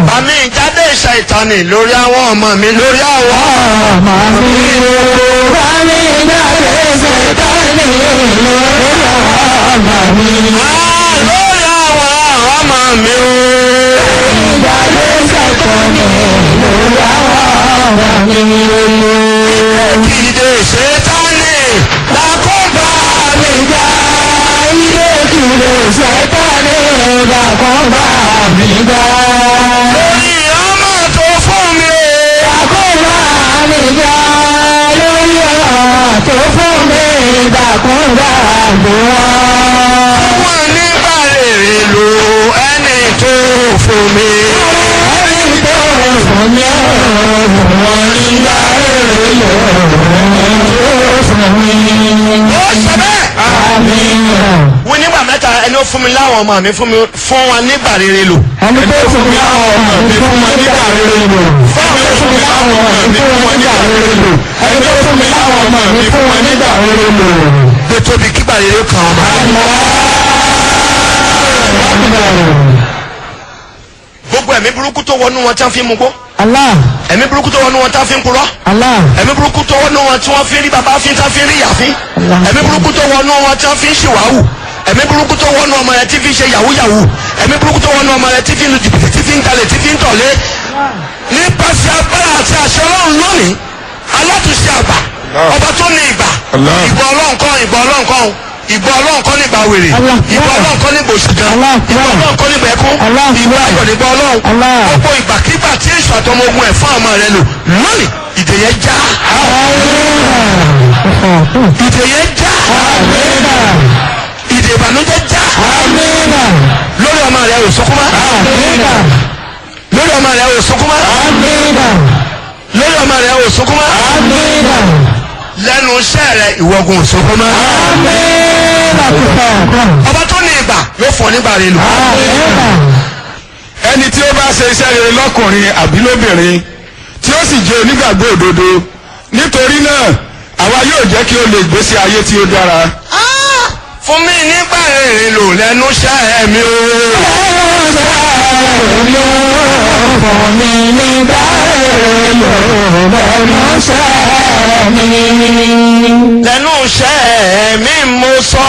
bàmí ìjáde ṣàìtánì lórí àwọn ọmọ mi lórí àwọn. ọmọ mi o bá mi jáde ṣètọ́ni lórí ọmọ mi. Ah, lórí àwọn ọmọ mi o. Jáde ṣètọ́ni lórí ọmọ mi. Ìdè ṣètánì lákòbá mi já. Ilé kìlọ̀ ṣètọ́ni dàkọ́ bá mi gbà. Lórí ọmọ tó fún mi o. Dàkọ́ bá mi gbà lórí ọ̀rọ̀ tó fún mi dàkọ́ bá mi wá. Wọ́n ní bàrèrè lo ẹni tó fún mi. Ẹni tó fún mi ọ̀rọ̀ wọn nígbà èrè lò ó fún mi. Ó ṣe bẹ́ẹ̀. Àmín. Wọ́n nígbà mẹ́ta ẹni ó fún mi láwọn ọmọ mi fún mi fún wọn ní bàrèrè lò. ẹni tó fún mi láwọn ọmọ mi fún wọn nígbà rere lò ẹni tó fún mi láwọn ọmọ mi fún wọn nígbà rere lò ẹni tó fún mi láwọn ọmọ mi fún wọn nígbà rere lò. Gbé tóbi kí bàrèrè kan ọmọ. Gbogbo ẹ̀mí burúkú tó wọnú wọn tí wọ́n fi ń mugbó. Allah Ẹ̀mí burúkú tó wọnú wọn tí wọ́n fi ń purọ́. Allah Ẹ̀mí burúkú tó wọnú wọn tí wọ́n fi ń rí bàbá fi ń tán fi ń rí ìyá fi. Ẹ̀mí burúkú tó wọnú wọn tí wọ́n fi ń ṣìwàhù. Ẹ̀mí burúkú tó wọnú ọmọ rẹ tí fi ń ṣe yahoo yahoo. Ẹ̀mí burúkú tó wọnú ọmọ rẹ tí fi ń lu jìbìtì tí fi ń jalè tí fi ń tọ̀lé. Nípasẹ̀ agbára àti àṣẹ ọlọ́run lónìí, alátúnṣe àgbà, ọba tó ní ìgbà, Allah. ìgbà ọlọ́run kan, ìgbà ọlọ́run kan, ìgbà ọlọ́run kan nígbà wèrè, Allah. ìgbà ọlọ́run kan nígbà òṣìkan, Allah. ìgbà ọlọ́run kan nígbà ẹkún, Allah. ìgbà ayọ̀ nígbà ọlọ́run. Allah. Gbogbo ìgbàkígbà tí èso àtọmọ ogun ẹ̀ fún ọmọ rẹ lò lónìí, ìdè yẹn já. Ìdè yẹn já. Ìdè ìbànújẹ́ já. Lórí ọmọ rẹ ò sọkún mọ́. Lórí ọmọ rẹ ò sọkún mọ́. Lórí ọmọ rẹ ò sọkún mọ́. Lẹ́nu iṣẹ́ rẹ ìwọ́gun ò sọkún mọ́. Ọba tó ní ìgbà yóò fún ọ nígbà rẹ lò. ẹni tí ó bá ṣe iṣẹ́ rere lọ́kùnrin àbí lóbìnrin tí ó sì jẹ́ onígbàgbọ́ òdodo nítorí náà àwa yóò jẹ́ kí ó lè gbésí ayé tí ó dára. Fún mi nígbà rere lò lẹ́nu iṣẹ́ mi o. Lẹ́nu iṣẹ́ mi mo sọ.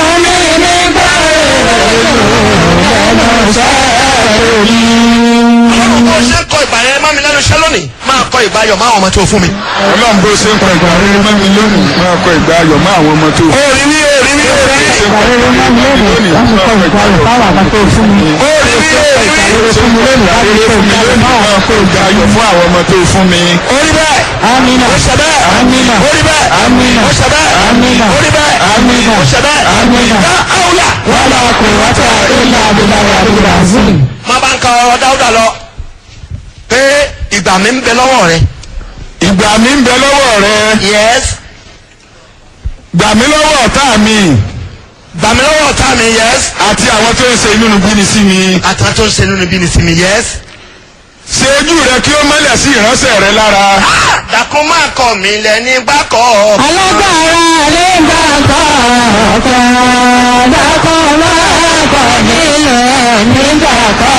Ọlọ́run bó ṣe ń kọ ìgbà yẹn mọ́ mi lẹ́nu iṣẹ́ lónìí máa kọ ìgbà ayọ̀ máa ọmọ tó fún mi. ọlọ́run bó ṣe ń kọ ìgbà rere mọ́ mi lónìí máa kọ ìgbà ayọ̀ mọ́ àwọn ọmọ tó. Orí mi orí mi orí mi. ṣe kọ ìgbà rere mọ́ mi lónìí máa kọ ìgbà ayọ̀ fún àwọn ọmọ tó fún mi. Orí mi orí mi. ṣe kọ ìgbà rere fún mi lónìí máa kọ ìgbà ayọ̀ fún àwọn ọmọ tó fún mi. Orí bẹ́ẹ̀. Amina. Ó ṣe bẹ́ẹ̀. Amina. Orí bẹ́ẹ̀. Amina. Ó ṣe bẹ́ẹ̀. Amina. Orí bẹ́ẹ̀. Amina. Ó ṣe bẹ́ẹ̀. Amina. Ká áwùlà. Wala quwwata illa billahi al-aliyyil azim. Má bá ń ka ọ̀rọ̀ Dáúdà lọ. Pé ìgbà mi ń bẹ lọ́wọ́ rẹ. ìgbà mi ń bẹ lọ́wọ́ rẹ Yes. gbà mí lọ́wọ́ ọ̀tá mi Gbà mí lọ́wọ́ ọ̀tá mi. Yes. àti àwọn tó ń ṣe inú níbí sí mi. Àtàwọn tó ń ṣe nínú ibi ni sí mi. Yes. ṣe ojú rẹ kí ó mọ́lẹ̀ sí ìránṣẹ́ rẹ lára. Dàkún máa kọ̀ mí lẹ́ni gbákọ̀. Alágbára nígbà kọ̀ọ̀kan, dákọ̀ máa kọ̀ nílẹ̀ nígbà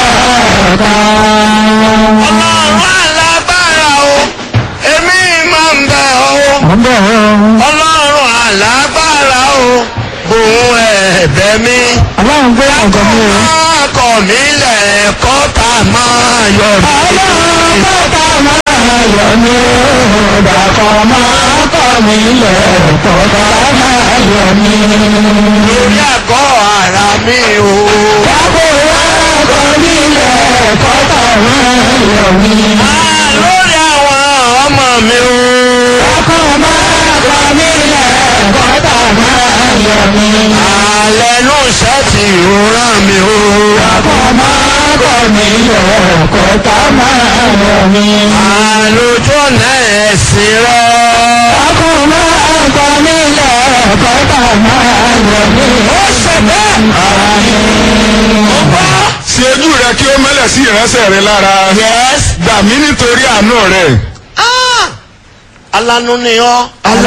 kọ̀ọ̀kan. Ọlọ́run alágbára o. Èmi máa ń bẹ̀ ọ́. Ọ̀bọ̀ Ọlọ́run alágbára o. Òun ẹ̀bẹ̀ mi. ọlọ́run gbé ọ̀gọ̀ mi o. Máa kọ̀ mí lẹ́ẹ̀kọ́ tá a máa yọ mí. Ọlọ́run bàbá máa yọ̀ mí o, dákọ̀ máa kọ̀ nílẹ̀ kọ̀ọ̀kan máa yọ̀ mí. Lórí àgọ́ ara mi o. Dákọ̀ máa kọ̀ nílẹ̀ kọ̀ọ̀kan máa yọ̀ mí. Ah, Lórí àwọn ọmọ mi o. Dákọ̀ máa kọ̀ nílẹ̀ kọ̀ọ̀kan máa yọ̀ mí. Àlẹ́nu iṣẹ́ tí ò rán mi o. Dákọ̀ máa kọ̀ nílẹ̀ kọ̀ọ̀kan máa yọ̀ mí. Àlójú ọ̀nà ẹ̀sìn rẹ̀. Dákọ̀ máa kọ̀ nílẹ̀ kọ̀ọ̀kan máa yọ̀ mí. Ó ṣe bẹ́ẹ̀. Ó gbọ́. ṣe ojú rẹ kí ó mọ́lẹ̀ sí ìránṣẹ́ rẹ lára. Yes. gbà mí nítorí àánú rẹ. Ah! Alánú ni ọ́.